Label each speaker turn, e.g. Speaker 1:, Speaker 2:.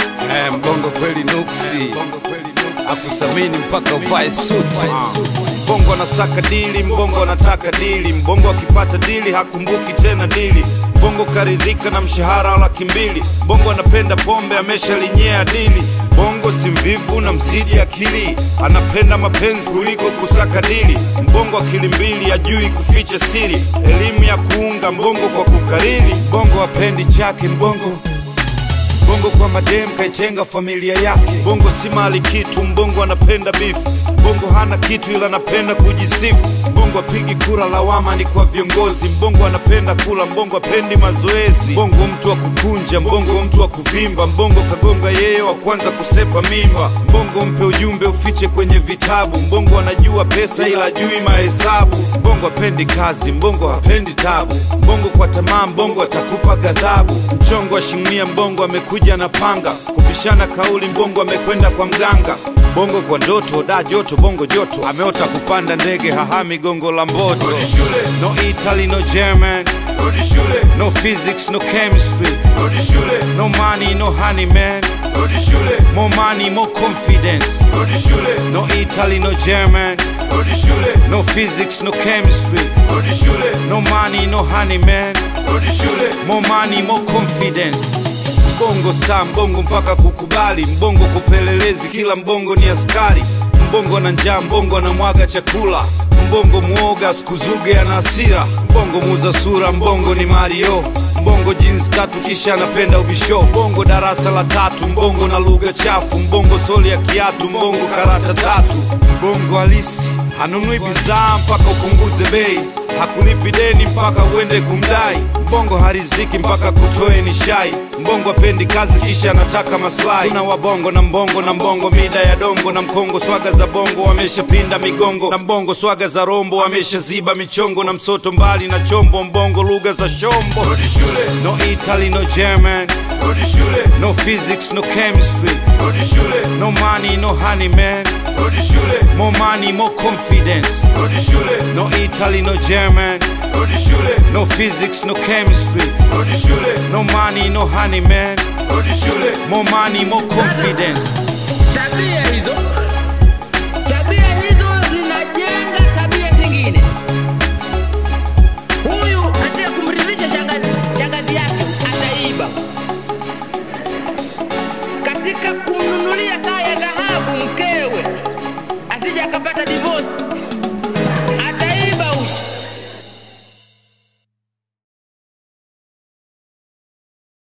Speaker 1: Eh, mbongo kweli nuksi akusamini mpaka uvae suti mbongo anasaka dili mbongo anataka dili mbongo akipata dili hakumbuki tena dili mbongo karidhika na mshahara wa laki mbili mbongo anapenda pombe ameshalinyea dili bongo si mvivu na mzidi akili anapenda mapenzi kuliko kusaka dili mbongo akili mbili ajui kuficha siri elimu ya kuunga mbongo kwa kukariri mbongo apendi chake mbongo Bongo kwa madem kaitenga familia yake. Bongo si mali kitu, mbongo anapenda bifu. Bongo hana kitu ila anapenda kujisifu. Bongo apigi kura, lawama ni kwa viongozi. Mbongo anapenda kula, mbongo apendi mazoezi. Mbongo mtu wa kukunja, mbongo mtu wa kuvimba. Mbongo kagonga yeye wa kwanza kusepa mimba. Mbongo mpe ujumbe ufiche kwenye vitabu. Mbongo anajua pesa ila ajui mahesabu. Mbongo apendi kazi, mbongo hapendi tabu. Mbongo kwa tamaa, mbongo atakupa ghadhabu. Mchongo wa shingmia, mbongo amekuja na panga. Kupishana kauli, mbongo amekwenda kwa mganga. Bongo kwa ndoto, da joto, bongo joto. Ameota kupanda ndege, hahami gongo la mboto.
Speaker 2: Rudi shule,
Speaker 1: No Italy, no German,
Speaker 2: rudi shule,
Speaker 1: no physics, no chemistry,
Speaker 2: rudi shule,
Speaker 1: no money, no honey man.
Speaker 2: rudi shule,
Speaker 1: More money, more confidence.
Speaker 2: rudi shule,
Speaker 1: No Italy, no German,
Speaker 2: rudi shule,
Speaker 1: no physics, no chemistry,
Speaker 2: rudi shule,
Speaker 1: no money, no honey man.
Speaker 2: rudi shule,
Speaker 1: More money, more confidence. Mbongo star, mbongo mpaka kukubali, mbongo kupelelezi, kila mbongo ni askari. Mbongo na njaa, mbongo anamwaga chakula, mbongo muoga, sikuzuge ana hasira. Mbongo muuza sura, mbongo ni Mario. Mbongo jeans tatu kisha anapenda ubisho. Mbongo darasa la tatu, mbongo na lugha chafu. Mbongo soli ya kiatu, mbongo karata tatu. Mbongo halisi hanunui bidhaa mpaka upunguze bei hakulipi deni mpaka uende kumdai. Mbongo hariziki mpaka kutoe ni shai. Mbongo apendi kazi kisha anataka maslahi. Kuna wabongo na mbongo na mbongo mida ya dongo na mkongo, swaga za bongo wameshapinda migongo na mbongo, swaga za rombo wameshaziba michongo na msoto mbali na chombo. Mbongo lugha za shombo.
Speaker 2: rudi shule,
Speaker 1: No Italy, no German,
Speaker 2: rudi shule,
Speaker 1: no physics, no chemistry,
Speaker 2: rudi shule,
Speaker 1: no money, no honey man.
Speaker 2: rudi shule,
Speaker 1: More money, more confidence.
Speaker 2: rudi shule,
Speaker 1: No Italy, no German,
Speaker 2: rudi shule,
Speaker 1: no physics, no chemistry,
Speaker 2: rudi shule,
Speaker 1: no money, no honey man.
Speaker 2: rudi shule,
Speaker 1: More money, more confidence.
Speaker 3: Tabia hizo tabia hizo zinajenga tabia zingine. Huyu ataka kumridhisha shangazi, shangazi yake ataiba. Katika kumnunulia saa ya dhahabu mke